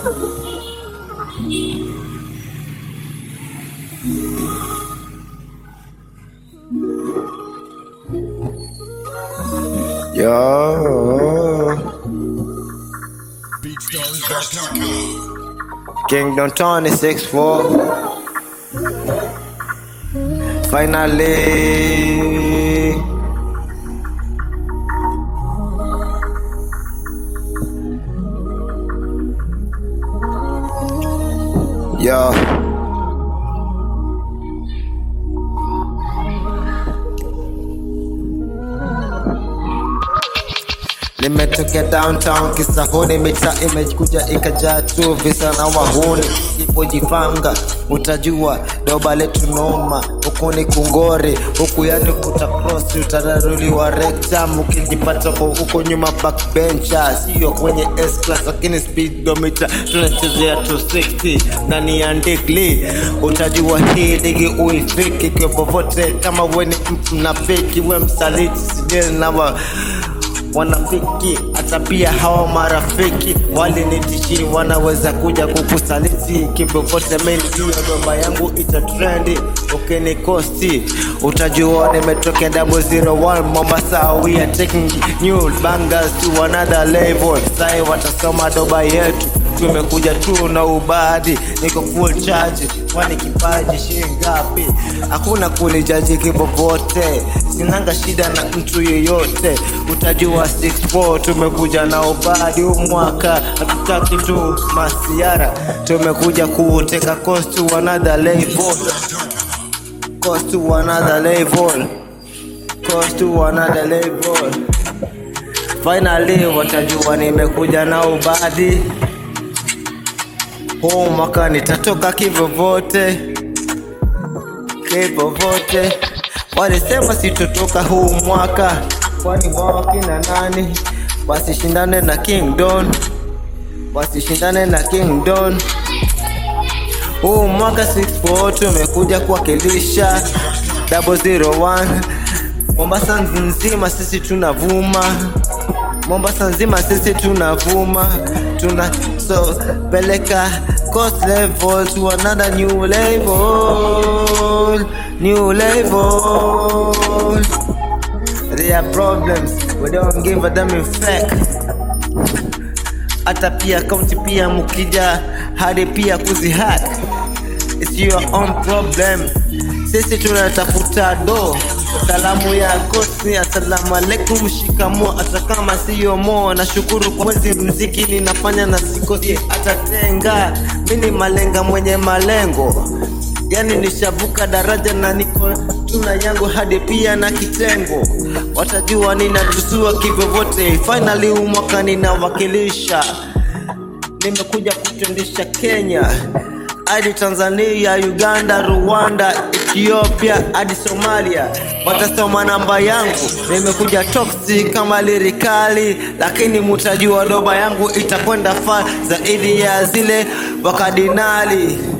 Yo, BeatStars.com. Kingdom Tony 6-4. Finally. Yo. Nimetokea downtown kisahuni, mita imekuja ikajaa tu visa na wahuni. Sipojipanga utajua doba letu noma, huku ni kungori, huku yani utacross utararuliwa rectum, ukijipata kwa huko nyuma backbencher, sio kwenye S class lakini speedometer tunachezea 260 ndani ya ndigli, utajua hii digi uifiki kwa popote, kama we ni mnafiki we msaliti, sijeli na wa wanafiki hata pia hawa marafiki walinitishi wanaweza kuja kukusaliti kivyovyote mimi juu ya gomba yangu ita trendi ukinikosti utajua nimetokea double zero one Mombasa we are taking new bangers to another level sai watasoma doba yetu tumekuja tu na ubadi niko full charge kwani kipaji shingapi hakuna kunijaji kipopote sinanga shida na mtu yeyote utajua 64 tumekuja na ubadi huu mwaka hatutaki tu masiara tumekuja kuuteka coast to another level coast to another level coast to another level finally watajua nimekuja na ubadi huu mwaka nitatoka kivyovyote kivyovyote walisema sitotoka huu mwaka kwani wao kina nani wasishindane na King Don wasishindane na King Don huu mwaka 64 tumekuja kuwakilisha 001 Mombasa nzima sisi tunavuma Mombasa nzima sisi tunavuma tuna so peleka cost level to another new level new level there are problems we don't give a damn in fact hata pia kaunti pia mukija hadi pia kuzihack it's your own problem sisi tunatafuta do salamu yako si asalamu alaikum shikamo hata kama siyo mo nashukuru kwa mwezi mziki ninafanya na sikosi atatenga mini malenga mwenye malengo yani nishavuka daraja na niko tuna yangu hadi pia na kitengo watajua ninatusua kivyovyote finally huu mwaka ninawakilisha nimekuja kutendesha Kenya hadi Tanzania, Uganda, Rwanda, Ethiopia hadi Somalia. Watasoma namba yangu, nimekuja toxic kama lirikali, lakini mutajua doba yangu itakwenda far zaidi ya zile wakadinali.